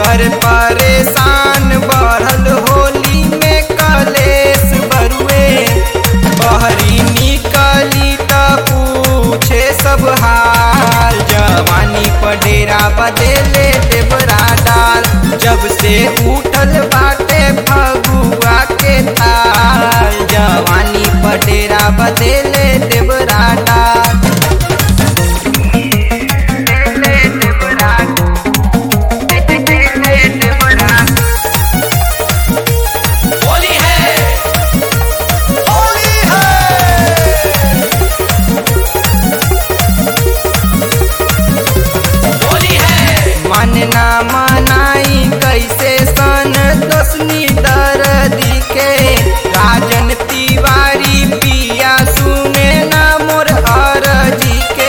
देवर परेशान बढ़ल होली में कलेश बरुए बहरी निकली त पूछे सब हाल जवानी पर डेरा बदेले देवरा डाल जब से उठल बाटे फगुआ के ताल जवानी पर डेरा बदेले देवरा डाल होली है होली है होली है मन ना मनाई कैसे सन दसनी दर्दी के राजन तिवारी पिया सुने ना मोर अरजी के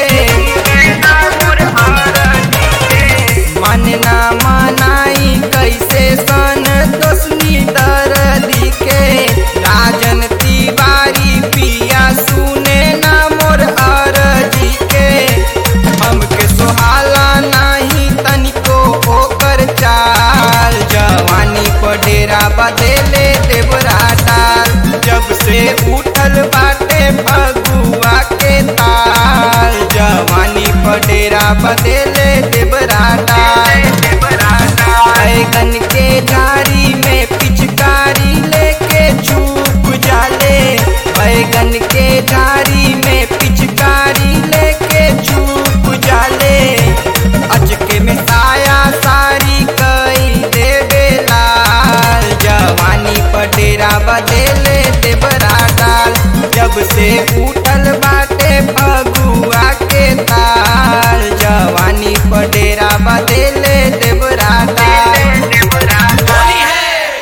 मन ना मनाई कैसे सन दसनी दर्दी के राजन तिवारी पिया सुने ना मोर अरजी के हमके सोहाला नाही तनिको ओकर चाल जवानी पर डेरा बदेले देवरा डाल जब से उठल बाटे फगुआ के ताल जवानी पर डेरा बदेले देवरा डाल बैगन के झाड़ी में पिचकारी लेके छुप जाले बैगन के झाड़ी